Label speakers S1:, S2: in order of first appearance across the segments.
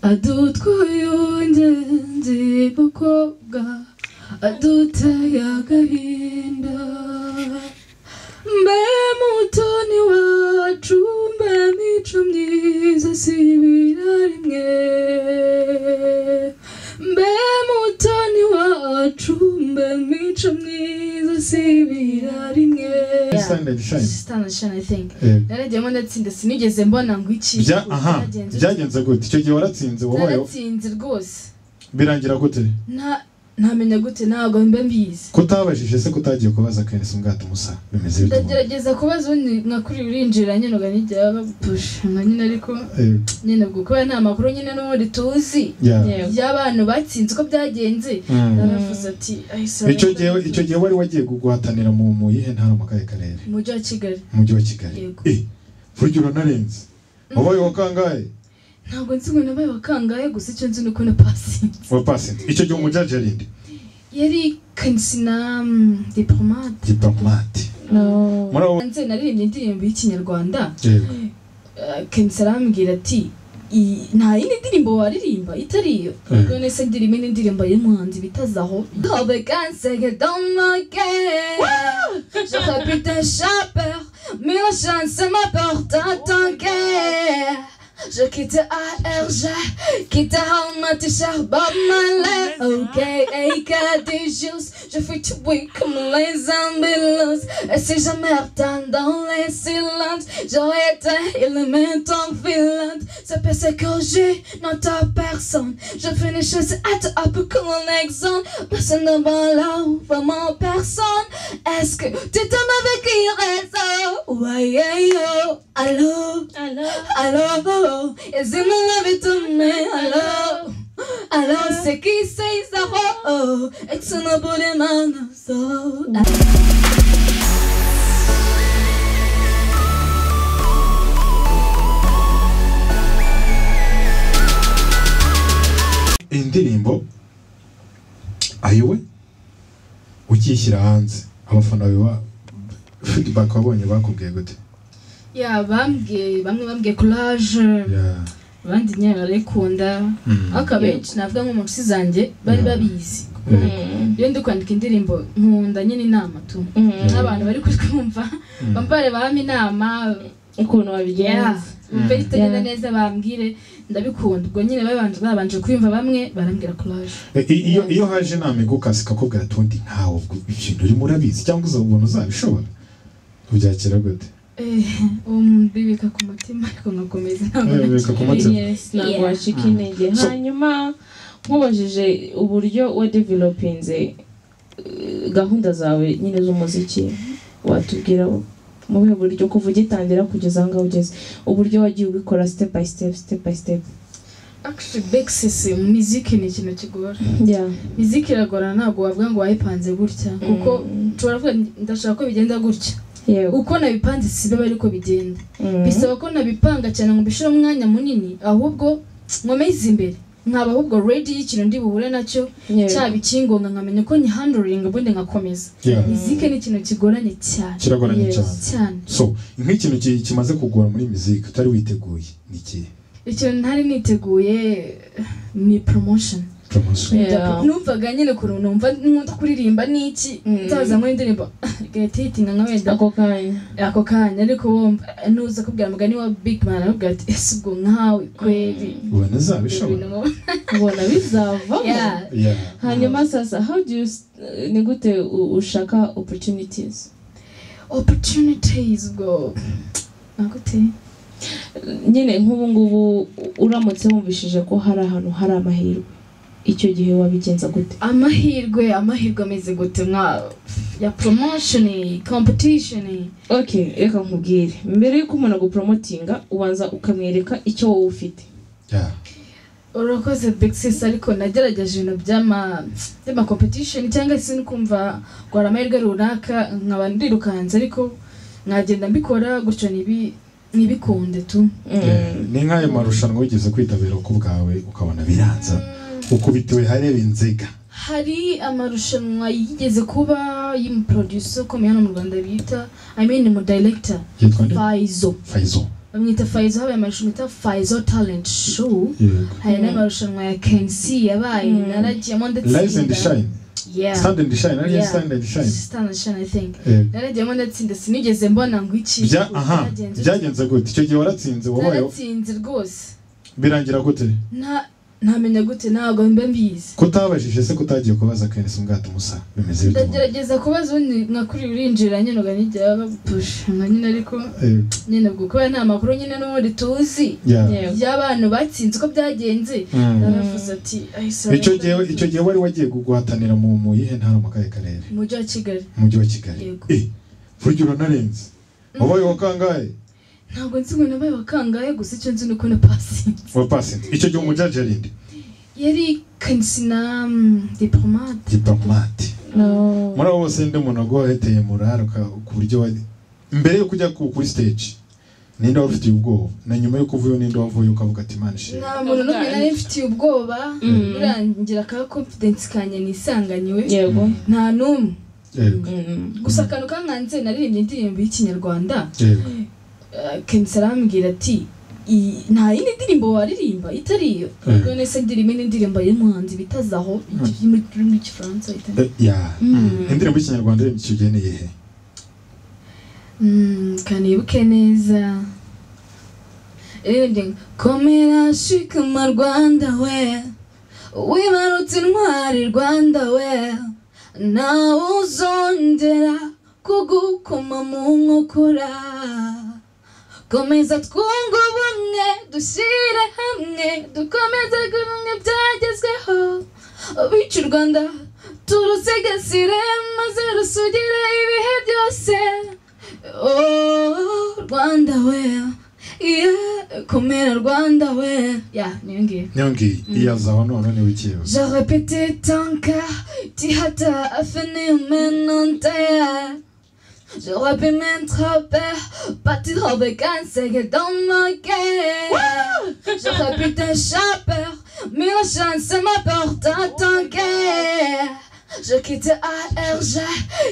S1: adutwaye ubugenge bakobwa aduteye agahinda mbe mutoni wacu mbe mico myiza si rimwe mbe mutoni wacu mbe mico myiza si rimwe
S2: Sunday shine.
S1: Stand and shine, I think.
S2: Eh,
S1: naragiyemo ndatsinda sinigeze mbona ngo iki
S2: bya aha byagenze gute icyo gihe waratsinze wabaye
S1: naratsinze rwose
S2: birangira gute
S1: nta ntamenya gute ntabwo mba mbizi
S2: kutabajije se kutagiye kubaza kenesi ubwato musa bimeze bite
S1: ndagerageza kubaza ubundi nkakuri urinjira nyine uganigera bagupusha nka nyine ariko
S2: Eh,
S1: nyine ubwo kubera nta makuru nyine n'ubundi tuzi
S2: yeah.
S3: Yego.
S1: y'abantu batsinze uko byagenze
S2: Mm.
S1: naravuze ati "Ay, sorry,
S2: icyo gihe
S1: ndabizi."
S2: icyo gihe wari wagiye guhatanira mu mu yihe ntara mu kahe karere
S1: mu mujyi wa kigali
S2: mu mujyi wa kigali
S1: Yego.
S2: eh burya uranarenze wabaye uwa kangahe
S1: ntabwo nzi ngo nabaye wa kangahe gusa icyo nzi ni uko na pasinze
S2: wa pasinze icyo gihe umujyaje arinde
S1: yari kansina mm, diplomate
S2: diplomate
S3: No.
S2: muri abo
S1: nze naririmbye indirimbo y'ikinyarwanda
S2: yego
S1: kenshi arambwira ati "I- nta yindi ndirimbo waririmba itari iyo
S2: Mhm.
S1: none se ndirimba indi ndirimbo y'umuhanzi bita zaho Hobe kansege domoke Je répète un chapeur Mais la chance m'apporte un tanker Je quitte ARG Quitte à romantischer Bob Marley Ok, AK des juices Je fais tout bruit comme les ambulances Et si je m'attends dans les silences J'aurais été élément en filante C'est parce que je n'entends personne Je finis chez être up comme un exemple Personne ne me love, vraiment personne Est-ce que tu t'aimes avec une raison Ouais, yeah, yo, allô Allô, is in love with me, allô Alors c'est qui c'est Zaro It's an abominable so
S2: iyi ndirimbo ayiwe ukiyishyira hanze abafana bawe ba feedback wabonye bakubwiye gute
S1: Ya bambwiye bamwe bambwiye courage
S2: Yeah.
S1: abandi nyine barayikunda
S2: Mm.
S1: ariko abenshi navuga nko mu nshuti zanjye bari babizi
S2: Eh,
S3: Mm.
S1: iyo ndi kwandika indirimbo nkunda nyine inama tu
S3: Mm.
S1: n'abantu bari kutwumva
S2: Mm.
S1: bambare bahame inama
S3: ukuntu babigenza
S1: umve
S2: Mm.
S1: ritagenda
S3: Yeah.
S1: neza bambwire ndabikunda ubwo nyine babanje babanje kubimva bamwe barambwira courage
S2: Eh, i- iyo iyo haje inama igukase ikakubwira ati undi ntawe ubwo ikintu urimo urabizi cyangwa uzabona uzabishobora ubyakira gute
S1: Eh, um, bibika ku mutima ariko nkakomeza ntabwo
S2: Eh, bibika ku mutima.
S3: Yes, ntabwo
S1: Yeah.
S3: wacika
S2: Mm.
S3: intege
S2: So-
S3: hanyuma nkubajije uburyo wadevelopinze eh, gahunda zawe nyine z'umuziki watubwira mu buhe buryo kuva ugitangira kugeza aho ngaho ugeze uburyo wagiye ubikora step by step step by step
S1: actually backsisi muziki ni ikintu kigora
S3: yeah.
S1: muziki iragorana ntabwo wavuga ngo wayipanze gutya kuko
S3: Mm.
S1: nshobora kuvuga nti, ndashaka ko bigenda gutya
S3: yego
S1: uko nabipanze sibe ariko bigenda
S3: Mm.
S1: bisaba ko nabipanga cyane ngo mbishyire umwanya munini ahubwo nkomeze imbere nkaba ahubwo redi y'ikintu ndi buhure nacyo
S3: Yego.
S1: cyaba ikingonga nkamenya uko nyihanduringa ubundi ngakomeza
S2: Yeah.
S1: mizike ni ikintu kigoranye cyane
S2: kiragoranye
S3: Yes.
S2: cyane
S1: cyane
S2: so nk'ikintu ki- kimaze kugora muri miziki utari witeguye ni ikihe
S1: ikintu ntari niteguye ni promotion
S2: promotion
S3: Yeah.
S1: numvaga nyine ukuntu numva nkunda kuririmba n'iki
S3: Mm.
S1: utaza muri indirimbo gahita yitinga nka wenda
S3: ako kanya
S1: ako kanya ariko wumva nuza kubwira umugani wa big man arakubwira ati ese ubwo nkawe kweri
S2: ubona
S1: ibintu
S2: uzabishobora
S1: nk'ubu."
S3: ubona bizavamo
S1: Yeah.
S2: Yeah.
S3: hanyuma sasa how do you s- ni gute u- ushaka opportunities
S1: opportunities ubwo nagute
S3: nyine nk'ubu ngubu uramutse wumvishije ko hari ahantu hari amahirwe icyo gihe wabigenza gute
S1: amahirwe amahirwe ameze gute nka ya promotion competition
S3: okay reka nkubwire mbere y'uko umuntu aguporomotinga ubanza ukamwereka icyo wowe ufite
S2: Yeah.
S1: urakoze big sis ariko nagerageje ibintu by'ama by'ama competition cyangwa se no kumva ngo hari amahirwe runaka nkaba ndirukanze ariko nkagenda mbikora gutyo nibi nibikunde tu
S2: Yeah. ni nk'ayo marushanwa wigeze kwitabira ku bwawe ukabona biranza ukubitiwe hareba inziga
S1: hari amarushanwa yigeze kuba y'umuproducer ukomeye hano mu rwanda bita i mean mu director
S2: yitwa nde
S1: Faizo
S2: fayizo
S4: bamwita fayizo habaye amarushanwa bita fayizo talenti show
S2: yego
S4: hari
S3: Mm.
S4: n'amarushanwa ya kensi yabaye
S3: Mm.
S4: naragiyemo ndetse
S2: rise and shine
S4: yeah
S2: stand and shine ariyo
S4: Yeah.
S2: stand and shine
S4: stand and shine i think
S2: Yego.
S4: naragiyemo ndatsinda sinigeze mbona ngo iki
S2: bya aha
S4: Byagenze gute?
S2: byagenze gute icyo gihe waratsinze wabaye
S4: naratsinze rwose
S2: birangira gute
S4: nta ntamenya gute ntabwo mba mbizi
S2: kutabajije se kutagiye kubaza kenesi ubwato musa bimeze bite mu-
S4: ndagerageza kubaza ubundi nka kuri urinjira nyine uga nijya bagupusha nka nyine ariko
S2: Yego.
S4: nyine ubwo kubera nta makuru nyine n'ubundi tuzi
S2: Yeah.
S3: Yego.
S4: y'abantu batsinze uko byagenze
S2: Mm.
S4: naravuze ati "Ay, sorry,
S2: icyo gihe
S4: ndabizi."
S2: icyo gihe wari wagiye guhatanira mu mu yihe ntara mu kahe karere
S4: mu mujyi wa kigali
S2: mu mujyi wa kigali
S4: Yego.
S2: Eh, burya uranarenze wabaye wa kangahe
S4: ntabwo nzi ngo nabaye wa kangahe gusa icyo nzi ni uko na pasinze
S2: wa pasinti icyo gihe umujyaje arinde
S4: yari kansi na mm, diplomate
S2: diplomate
S3: No.
S2: muri abo bose ndi munogo wahiteye muraro ka- ku buryo wa mbere yo kujya ku kuri stage ninde wari ufitiye ubwoba na nyuma yo kuvuyo ninde wavuye ukavuga ati imana ishimwe
S4: nta muntu n'umwe nari mfitiye ubwoba
S3: Mm.
S4: birangira ka confidence kanjye nisanganiwe
S3: yego
S4: nta n'umwe
S2: Yego.
S3: Mm.
S4: gusa akantu kankanze naririmbye indirimbo y'ikinyarwanda
S2: Yego.
S4: eh, kensi arambwira ati "I- nta yindi ndirimbo waririmba itari iyo
S2: Mm.
S4: none se ndirimba indi ndirimbo y'umuhanzi bita zaho igi- mu rurimi rw'igifaransa bita
S2: Eh, ya
S3: Mm.
S2: indirimbo y'ikinyarwanda irimo icyo gihe ni iyihe
S4: Mm, kanibuke neza Irindi ngo, komera shikama rwanda we wibarutse intwari rwanda we nawe uzongera kugukoma mu nkokora komeza twunge ubumwe dushyire hamwe dukomeze kumwe byagezweho bityo u rwanda turusigasire maze rusugire ibihe byose Oh, Rwanda we yeah, komera Rwanda we yeah, niyo ngiyo
S2: niyo ngiyi iya zaho none niwe ikiyeho
S4: Je répétais tant qu'à Tihata a fini maintenant terre. J'aurais pu m'attraper, partir au bécan, c'est que dans ma guerre. J'aurais pu t'échapper, mais la chance m'apporte à ton guerre. Je quitte ARG,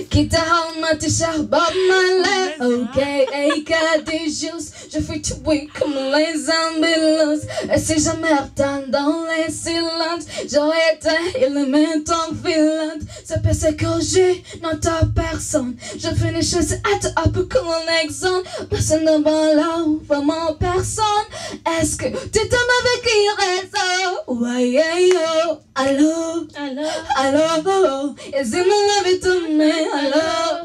S4: quitte à Almaty, Charbon, Malais, OK, AK, des juices. Je fais tout oui comme les ambulances. Et si je m'attends dans les silences, j'aurais été élément en filante. C'est parce que j'ai non ta personne. Je finis juste être un peu comme un exemple. Personne ne m'a là, vraiment personne. Est-ce que tu t'aimes avec une raison? Ouais, yeah, yo, allô? Alors, ils aiment la vie de mais alors,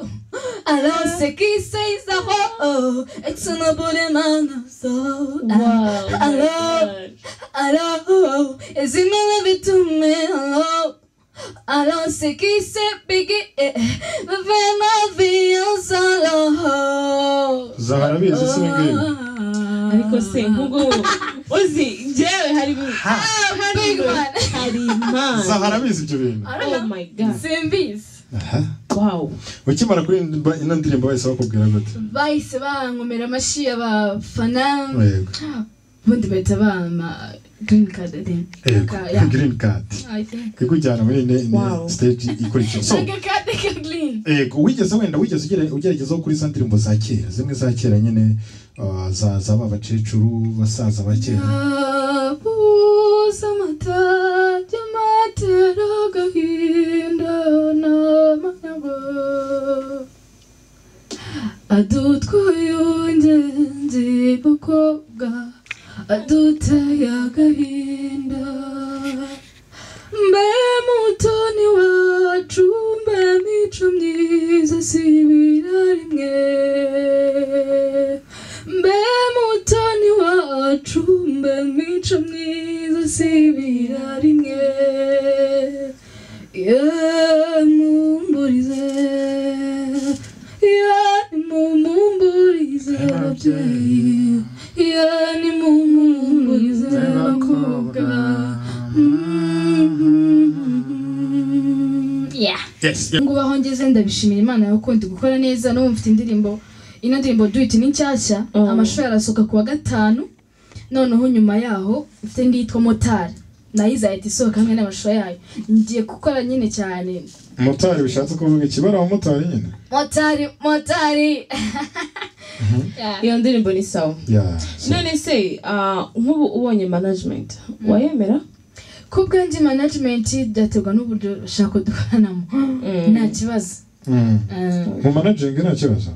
S4: alors c'est qui c'est ça oh, oh, et son abonnement so.
S3: Wow, my
S4: Hello.
S3: God.
S4: Alors, ils aiment la vie de mais alors, alors c'est qui c'est Biggie, eh, eh, me fait ma vie en solo.
S2: zahara bizi si ngibi
S3: ariko se nk'ubwo uzi njyewe hari ibintu- hari
S4: big
S3: ibintu-
S4: man.
S3: hari imana
S2: zahara bizi ibyo bintu
S4: I
S3: oh
S4: don't know.
S3: my god
S4: Simbizi.
S2: aha
S3: wow
S2: ukimara kuririmba ino ndirimbo wese bakubwira gute
S4: bahise bankomera amashyi abafana
S2: yego
S4: ubundi bahita bampa green card then
S2: yego
S4: Ka- yeah.
S2: green card
S4: I think
S2: ikujyana muri ne
S3: Wow.
S2: stage ikurikira so
S4: Nanga card ka green
S2: yego wigeze wenda wigeze ugere- ugerageza kuri za ndirimbo za kera zimwe za kera nyine ah, za za ba bakecuru basaza ba kera
S4: Nabuze amata y'amatera agahinda n'amanyago adutwaye ubungenzi bukobwa aduteye agahinda mbe mutoni wacu mbe mico myiza sibira rimwe mbe mutoni wacu mbe mico myiza sibira rimwe yemumburize yemumburize ababyeyi yemumburize abakobwa Yeah.
S2: yes
S4: ngo ubaho ngeze ndabishimira imana yawe kundi gukora neza n'ubu mfite indirimbo ino ndirimbo do it ni nshyashya
S3: Oh.
S4: amashusho yarasohoka ku wa gatanu noneho nyuma yaho mfite indi yitwa motari nayo izahita isohoka hamwe n'amashusho yayo ngiye gukora nyine cyane
S2: motari bishatse kuvuga ikibara abamotari nyine
S4: motari motari
S3: iyo ndirimbo ni sawa
S2: Yeah, so-
S3: none se ah, nk'ubu ubonye management wayemera
S4: kubwanjye management byaterwa n'uburyo bashaka dukoranamo nta kibazo
S2: Mm.
S4: Ah,
S2: mu manajingi nta kibazo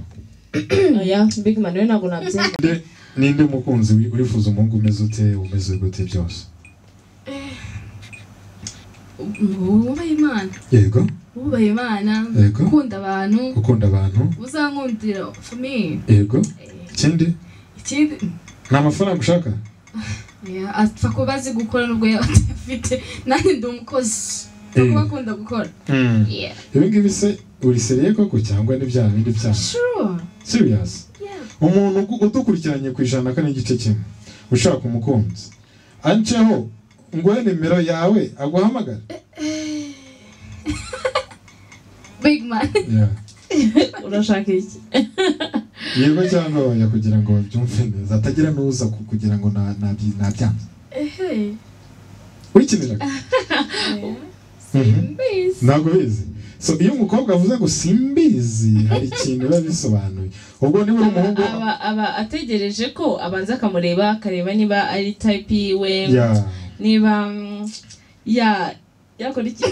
S3: oya big man rero ntabwo nabyemera
S2: Nde- ninde mukunzi wi- urifuza umuhungu umeze ute umeze gute byose
S4: wubaha imana
S2: yego
S4: wubaha imana
S2: Yego.
S4: ukunda abantu
S2: gukunda abantu
S4: uzankundira famiye
S2: yego ikindi
S4: ikindi
S2: nta mafaranga ushaka
S4: Yeah, apfa kuba azi gukora n'ubwo yaba atafite nanjye ndi umukozi apfa kuba akunda gukora Yeah.
S2: ibi ngibi se uri seriye koko cyangwa ni bya bindi byaha
S4: sure
S2: serious
S4: Yeah.
S2: umuntu ugu- udukurikiranye ku ijana kane igice kimwe ushaka umukunzi anceho nguhe nimero yawe aguhamagara
S4: big man
S2: Yeah.
S3: urashaka iki
S2: yego cyangwa oya kugira ngo byumve neza atagira n'uza ku- kugira ngo na- nabyi- nabyanze
S4: ehe
S2: urikiniraga Mhm.
S4: mbizi
S2: ntabwo bizi so iyo umukobwa avuze ngo simbizi hari ikintu biba bisobanuye ubwo niba uri umuhungu
S3: aba aba- aba ategereje ko abanza akamureba akareba niba ari type yiwe
S2: Yeah,
S3: niba mm, ya yakora iki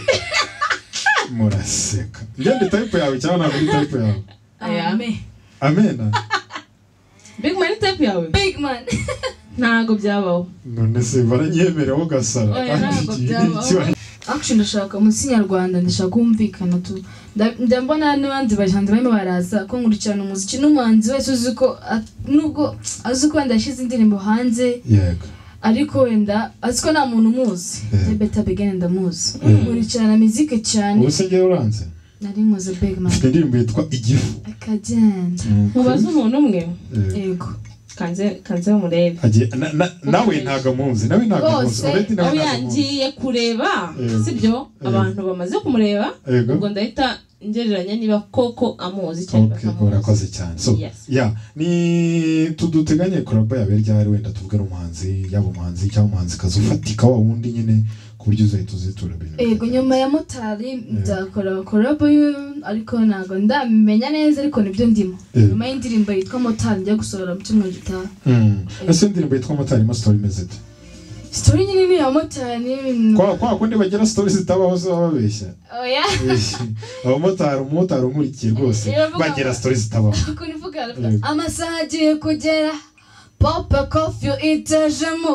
S2: muraseka njye ndi tayipu yawe cyangwa ntabwo ndi tayipu yawe
S4: ame
S2: amena
S3: big man ni type yawe
S4: big man
S3: ntabwo byabaho
S2: none se baranyemerewe ugasara
S3: Oya,
S2: kandi
S3: ntabwo
S2: iki-
S3: byabaho.
S2: iki-
S4: action ndashaka munsi nyarwanda ndashaka kumvikana tu Nda- njya mbona n'abandi bahanzi barimo baraza ko nkurikirana umuziki n'umuhanzi wese uzi ko a- nubwo azi ko wenda yashyize indirimbo hanze
S2: yego
S4: ariko wenda azi ko nta muntu umuzi
S2: Yeah.
S4: yeah. beta begene ndamuzi
S2: Yeah.
S4: nkurikirana miziki cyane
S2: ubu se ngewe uranze
S4: nari nkoze big man
S2: mfite indirimbo yitwa igifu
S4: akagenda
S3: mubaze umuntu umwe
S2: Yego.
S4: yego
S3: kanze kanze murebe
S2: Agiye- na- na- nawe ntago amuzi nawe ntago amuzi
S4: Rwose,
S2: uretse nawe
S3: aho
S2: ntago amuzi
S3: yangiye kureba
S2: Yego.
S3: sibyo
S2: Yego.
S3: abantu bamaze kumureba
S2: yego
S3: ubwo ndahita ngereranya niba koko amuzi cyangwa
S2: ok
S3: atamuzi
S2: urakoze cyane so
S3: Yes.
S2: yeah ni tuduteganye kuraba yabe ryari wenda tubwira umuhanzi yaba umuhanzi cyangwa umuhanzikazi ufatika wa wundi nyine ku buryo uzahita uzitura ibintu
S4: yego
S2: byawe.
S4: nyuma ya motari nzakora korabo ariko ntabwo ndamenya neza ariko nibyo ndimo
S2: Yeah.
S4: nyuma y'indirimbo yitwa motari njya gusohora mu cyumweru gitaha
S2: Mm. ese indirimbo yitwa motari mo sitori imeze ite
S4: sitori nyine ni iya motari ni-
S2: kwa kwa kundi bagira sitori zitabaho se baba babeshya
S4: oya
S2: abamotari umumotari unkurikiye rwose
S4: Iravuga
S2: bagira
S4: ngo-
S2: sitori zitabaho
S4: uko nivuga aravuga,
S2: Yego.
S4: amasaha agiye kugera pope kofi itajemo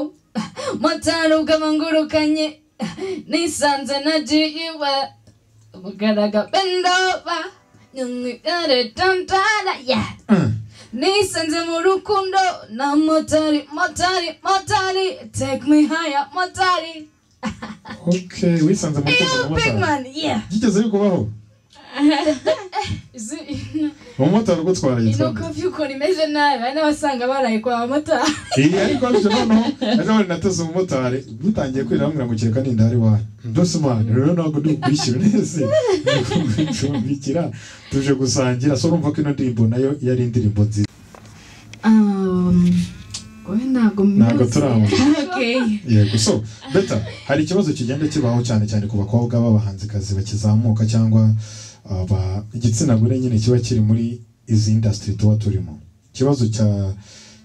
S4: motari ubwo ngurukanye nisanze nagiye iwe mugaraga bendoba nyumwigare tantara yeah
S2: Mm.
S4: Nisanze mu rukundo na motari, motari, motari, take me higher, motari.
S2: ok wisanze mu rukundo na
S4: Big
S2: motari
S4: man, yeah.
S2: byigeze bikubaho
S4: Izi-
S2: umumotari ugutwara
S4: Ino
S2: yitwa
S4: kofi ukuntu imeze nabi, hari n'abasanga baraye kwa bamotari.
S2: iyi ariko ariko noneho ejo bundi nateze umumotari dutangiye kwira bamwe ngo kereka ninda ari wanyu ndose umwana rero ntabwo ndi ukwishyura neza ncumbikira tuje gusangira so urumva ko ino ndirimbo nayo yari indirimbo nziza
S4: Um, wowe ntabwo mbizi.
S2: Ntabwo turabona.
S3: okay
S2: yego so beta hari ikibazo kigenda kibaho cyane cyane ku bakobwa b'abahanzikazi bakizamuka cyangwa aba igitsina gore nyine kiba kiri muri izi industry tuba turimo ikibazo cya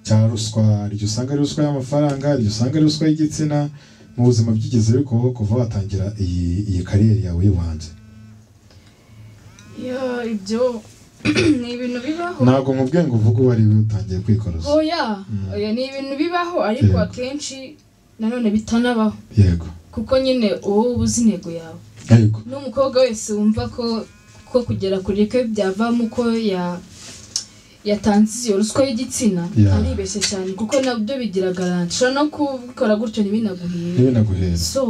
S2: cya ruswa hari igihe usanga ari ruswa y'amafaranga hari igihe usanga ari ruswa y'igitsina mu buzima byigeze bikubaho kuva watangira iyi iyi kariyeri yawe y'ubuhanzi
S4: Yo, ibyo ni ibintu bibaho.
S2: ntabwo mu bwenge uvuga uwo ari we utangiye kwikoroza
S4: Oya,
S2: Mm.
S4: oya ni ibintu bibaho ariko
S2: Yego.
S4: akenshi nanone bitanabaho.
S2: yego
S4: Kuko nyine wowe uba uzi intego yawe.
S2: yego
S4: n'umukobwa wese wumva ko ko kugera kuri ke byavamo ko ya yatanze iyo ruswa y'igitsina
S2: Yeah.
S4: aribeshye cyane kuko nabyo bigira garanti ushobora no kubikora gutyo ntibinaguhire
S2: ntibinaguheze
S4: so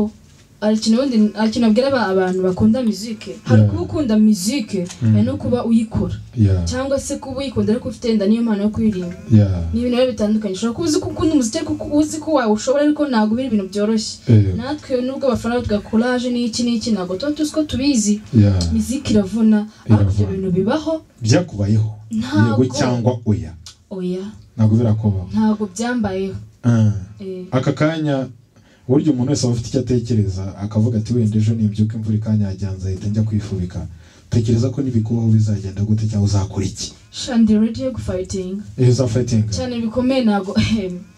S4: hari ikintu ubundi hari ikintu abwira aba- abantu bakunda muzike hari
S2: Yeah.
S4: kuba ukunda muzike
S2: Mm.
S4: hari no kuba uyikora
S2: ya
S4: cyangwa se kuba uyikunda ariko ufite wenda niyo mpano yo kuririmba
S2: ya
S4: ni ibintu biba bitandukanye ushobora kuba uzi ko ukunda umuziki ariko uzi ko wawushobora ariko ntabwo biri ibintu byoroshye
S2: yego
S4: natwe nubwo abafana batwa kuraje n'iki n'iki ntabwo tuba tuzi ko tubizi
S2: ya
S4: miziki iravuna ariko ibyo bintu bibaho
S2: byakubayeho yego
S4: ntabwo
S2: cyangwa oya
S4: oya
S2: ntabwo birakubaho
S4: ntabwo byambayeho
S2: Ah.
S4: Eh,
S2: aka kanya burya umuntu wese aba afite icyo atekereza akavuga ati wenda ejo nimbyuka imvura ikanyagira nzahita njya kwifubika tekereza ko nibikubaho bizagenda gute cyangwa uzakora iki
S4: shandi redi yo gufayitinga
S2: iyo uzafayitinga
S4: cyane bikomeye ntabwo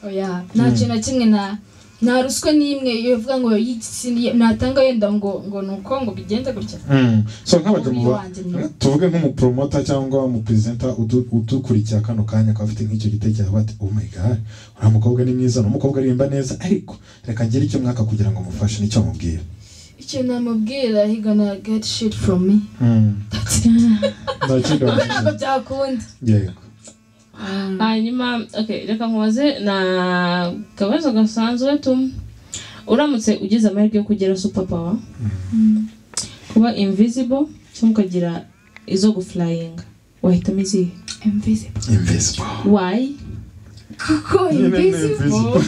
S4: oya nta kintu na kimwe na nta ruswa n'imwe iyo uvuga ngo yitsindiye natanga wenda ngo ngo ni uko ngo bigenda gutya
S2: Mm. so nk'abagabo
S4: Muri
S2: ba-
S4: wanjye nyine.
S2: tuvuge nk'umupromota cyangwa umuperezida udukurikiye kano kanya akaba afite nk'icyo gitekerezo bati oh my god uriya mukobwa ni mwiza ni umukobwa aririmba neza ariko reka ngire icyo mwaka kugira ngo mufashe nicyo mubwira
S4: icyo namubwira he gonna get shit from me
S2: nta kindi
S4: ubwo ntabwo
S2: wamusubiza
S4: byakunda
S2: yego
S3: hanyuma okay, reka nkubaze na kabazo gasanzwe tu uramutse ugize amahirwe yo kugira superpower kuba invisible cyangwa ukagira izo gufurayinga wahitamo izihe
S4: invisible
S2: invisible
S3: why
S4: kuko
S2: Nyine ni
S4: invisible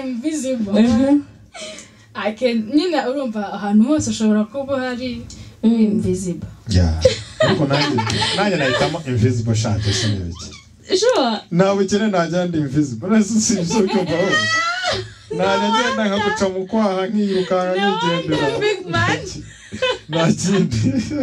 S4: invisible I can nyine urumva ahantu hose ushobora kuba hari
S3: Mm.
S4: invisible
S2: Yeah. ariko nanjye nanjye nahitamo invisible shati sinebe iki
S3: sure
S2: nta bukene najya ndi invisible nasi si ibyo bikumvaho najya ngenda nkaguca mu kwaha nkiyirukanka
S3: No, I'm
S2: nkigendera
S3: the big man.
S2: nta kindi